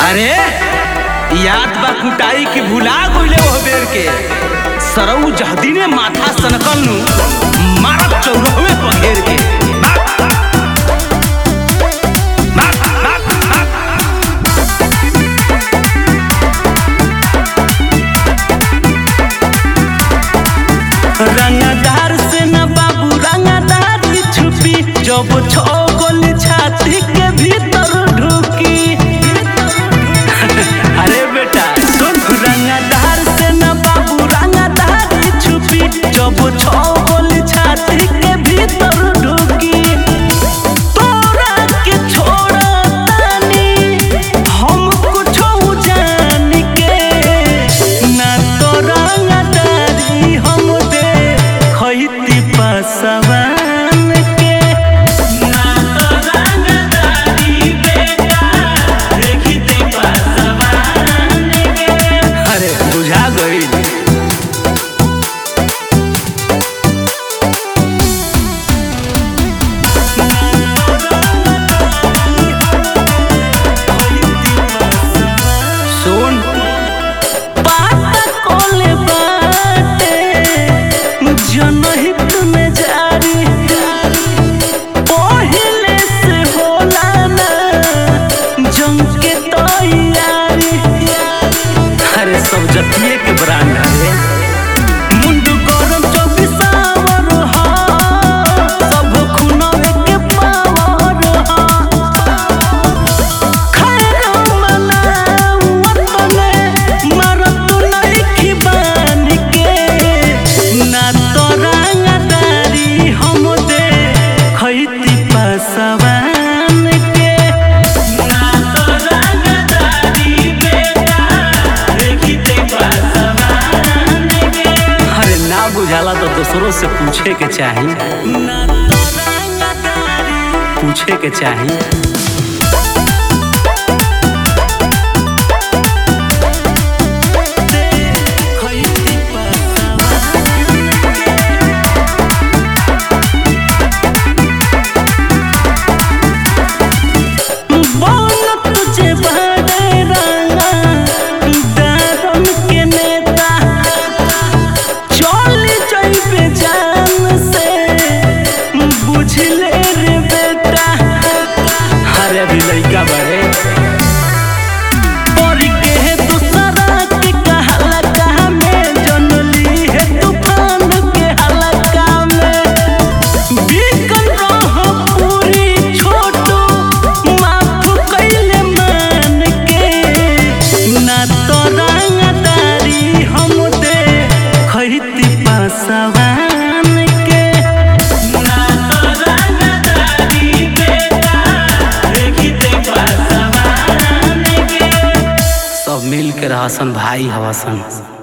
अरे याद बा कुटाई की भुला गइले ओह बेर के सरऊ जहदी ने माथा सनकल नु मारत चौरहवे पघेर के बाप, बाप, बाप, बाप। रंगदार से न बाबू रंगदारी छुपी जब छो गोली छाती के भीतर ढुकी अरे बेटा सुन रंगदार से न बाबू रंगदारी छुपी जब छो गोली छाती के भीतर ढुकी तोरा के छोड़तानी हम कुछो जान के ना तो रंगदारी हम दे खैती पसवान के ना तो रंगदारी बेटा देखती पसवान के अरे बुझा गई सुन पाता कोले बाटे जनहित में जारी पहिले से होला ना जंग के तैयारी अरे सब जतिये के ब्रांड है मुंडू गरम चौबीसावर हा सब खुनवे के पावर हा खैरा मनावतने मरत नइखी बान के ना तो रंगदारी हम दे खैती पसवान के ना तो रंगदारी बेटा देखते पसवान के अरे ना बुझाला तो दूसरों से पूछे के चाही ना तो रंगदारी पूछे के चाही बोल तुझे बड़े रंगा दारम के नेता चल जइबे जान से बुझ ले रे बेटा अरे अभी लइका बड़े पर के दूसरा के कहला कहा में जनली है तूफान के हलका में बिकन रह पूरी छोटू माफ कैले मान के ना तो रंगदारी हम दे खैती पासवान के ना तो रंगदारी बेटा देखते पासवान के सब मिल के रहसन भाई हवसन